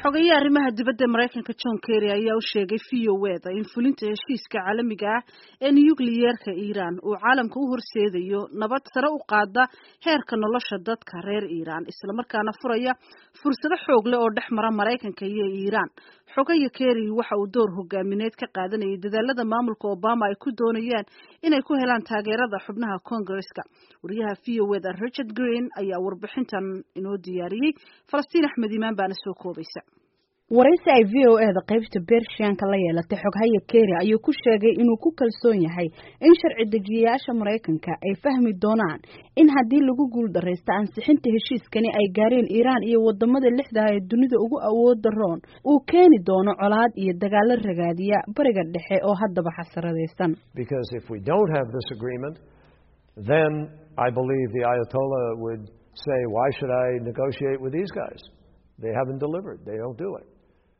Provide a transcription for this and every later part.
xogeeye arrimaha dibadda maraykanka john kerry ayaa u sheegay v o eda in fulinta heshiiska caalamiga ah ee nukliyeerka iiraan uu caalamka u horseedayo nabad sare u qaada heerka nolosha dadka reer iiraan islamarkaana furaya fursado xoog leh oo dhex mara maraykanka iyo iiraan xogaya kerry waxa uu door hogaamineed ka qaadanayay dadaalada maamulka obama ay ku doonayaan inay ku helaan taageerada xubnaha congaresska wariyaha v o eda richard green ayaa warbixintan inoo diyaariyey falastiin axmed imaan baana soo koobaysa waraysi ay v o eda qaybta bershiyanka la yeelatay xoghaya kerry ayuu ku sheegay inuu ku kalsoon yahay in sharci dejiyayaasha maraykanka ay fahmi doonaan in haddii lagu guuldaraysto ansixinta heshiiskani ay gaareen iiraan iyo wadamada lixdaha ee dunida ugu awooda roon uu keeni doono colaad iyo dagaalo ragaadiya bariga dhexe oo haddaba xasaradaysan then I believe the Ayatollah would say, why should I negotiate with these guys? They haven't delivered. They don't do it.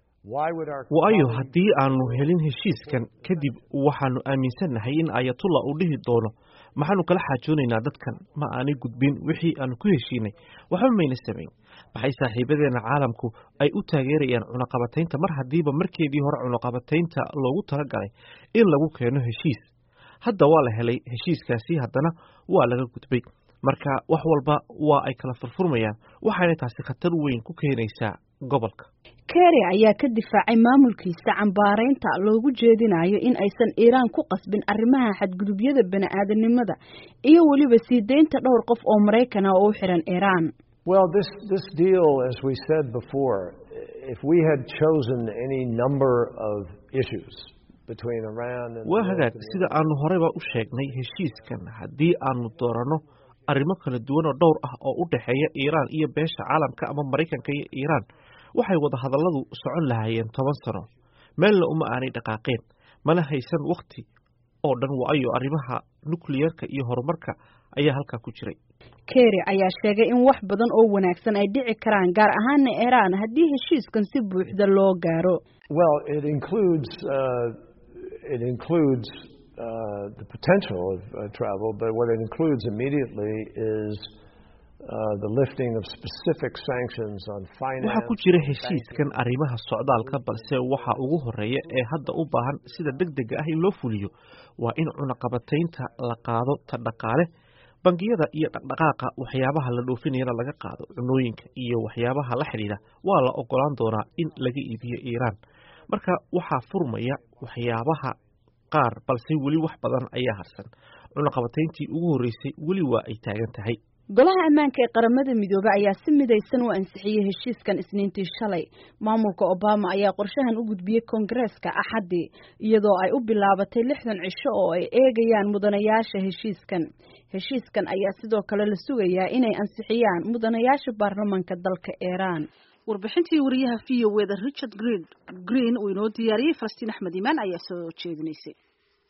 waayo haddii aanu helin heshiiskan kadib waxaanu aaminsannahay in ayatullah uu dhihi doono maxaanu kala xaajoonaynaa dadkan ma aanay gudbin wixii aanu ku heshiinay waxba mayna samayn maxay saaxiibadeena caalamku ay u taageerayaan cunaqabataynta mar haddiiba markeedii hore cunaqabataynta loogu talagalay in lagu keeno heshiis hadda waa la helay heshiiskaasi haddana waa laga gudbay marka wax walba waa ay kala furfurmayaan waxaana taasi khatar weyn ku keenaysaa gobolka kerry ayaa ka difaacay maamulkiisa cambaaraynta loogu jeedinayo in aysan iiraan ku qasbin arrimaha xadgudubyada bani-aadanimada iyo weliba sii deynta dhowr qof oo maraykan ah oo u xiran iiraan Well, this, this deal, as we said before, if we had chosen any number of issues between Iran and waa hagaag sida aanu horeyba u sheegnay heshiiskan haddii aanu dooranno arrimo kala duwan oo dhowr ah oo u dhexeeya iiraan iyo beesha caalamka ama maraykanka iyo iiraan waxay wada hadalladu socon lahaayeen toban sano meelna uma aanay dhaqaaqeen mana haysan wakhti oo dhan waayo arrimaha nukliyerka iyo horumarka ayaa halkaa ku jiray kerry ayaa sheegay in wax badan oo wanaagsan ay dhici karaan gaar ahaana iiraan haddii heshiiskan si buuxda loo gaaro well it includes uh, it includes uh, the potential of uh, travel but what it includes immediately is Uh, the lifting of specific sanctions on finance. waxaa ku jira heshiiskan arrimaha socdaalka balse waxa ugu horeeya ee hadda u baahan sida deg dega ah in loo fuliyo waa in cunaqabataynta la qaado ta dhaqaale bangiyada iyo dhaqdhaqaaqa waxyaabaha la dhoofinayana laga qaado cunooyinka iyo waxyaabaha la xidhiidha waa la ogolaan doonaa in laga iibiyo iiraan marka waxaa furmaya waxyaabaha qaar balse weli wax badan ayaa harsan cunaqabatayntii ugu horreysay weli waa ay taagan tahay golaha ammaanka ee qaramada midoobey ayaa si midaysan u ansixiyey heshiiskan isniintii shalay maamulka obama ayaa qorshahan u gudbiyey koongareeska axaddii iyadoo ay u bilaabatay lixdan cisho oo ay eegayaan mudanayaasha heshiiskan heshiiskan ayaa sidoo kale la sugayaa inay ansixiyaan mudanayaasha baarlamanka dalka iiraan warbixintii wariyaha v o eda richard green uu inoo diyaariyey falastiin axmed imaan ayaa soo jeedinaysay